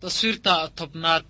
taswiirta tobnaad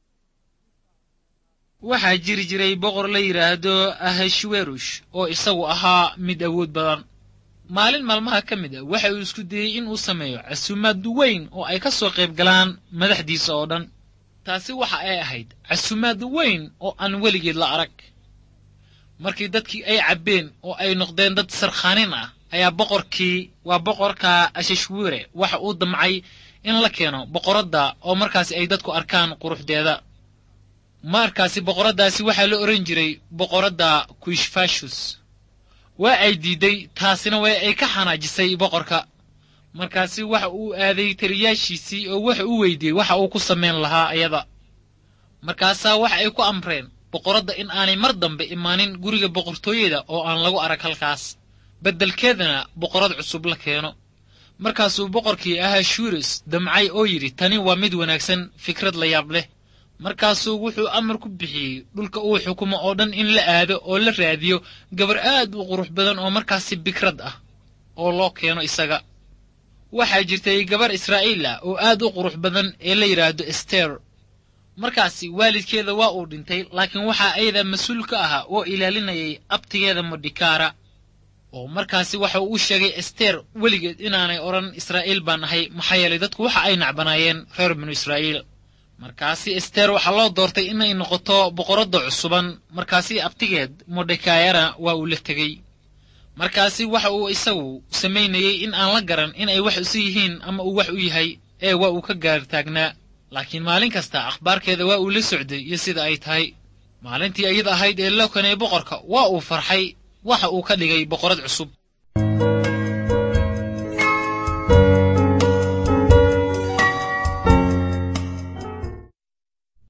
waxaa jiri jiray boqor la yidhaahdo ahashwerush oo isagu ahaa mid awood badan maalin maalmaha ka mid a waxa uu isku dayey in uu sameeyo casuumaad weyn oo ay ka soo qayb galaan madaxdiisa oo dhan taasi waxa ay ahayd casuumaad weyn oo aan weligeed la arag markii dadkii ay cabbeen oo ay noqdeen dad sarkhaanin ah ayaa boqorkii waa boqorka ashashwire waxa uu damcay in la keeno boqoradda oo markaasi ay dadku arkaan quruxdeeda markaasi boqoraddaasi waxaa la odhan jiray boqoradda kuishfashus waa ay diidday taasina way ay ka xanaajisay boqorka markaasi waxa uu aaday taliyaashiisii oo waxa uu weydiiyey waxa uu ku samayn lahaa ayada markaasaa waxa ay ku amreen boqoradda in aanay mar dambe imaanin guriga boqortooyada oo aan lagu arag halkaas beddelkeedana boqorad cusub la keeno markaasuu boqorkii ahaa shuris damcay oo yidhi tani waa mid wanaagsan fikrad la yaab leh markaasuu wuxuu amar ku bixiyey dhulka uu xukumo oo dhan in la aado oo la raadiyo gabar aad u qurux badan oo markaasi bikrad ah oo loo keeno isaga waxaa jirtay gabar israa'iil ah oo aad u qurux badan ee la yidhaahdo ester markaasi waalidkeeda waa uu dhintay laakiin waxaa ayada mas-uul ka ahaa oo ilaalinayay abtigeeda modhikaara oo markaasi waxa uu u sheegay ester weligeed inaanay odhan israa'iil baan ahay maxaa yeelay dadku waxa ay nacbanaayeen reer binu israa'iil markaasi ester waxaa loo doortay inay noqoto boqoradda cusuban markaasi abtigeed modhekayana waa uu la tegey markaasi waxa uu isagu samaynayey in aan la garan inay wax isu yihiin ama uu wax u yahay ee waa uu ka gaartaagnaa laakiin maalin kasta akhbaarkeeda waa uu la socday iyo sida ay tahay maalintii ayada ahayd ee loo kanay boqorka waa uu farxay waxa uu ka dhigay boqorad cusub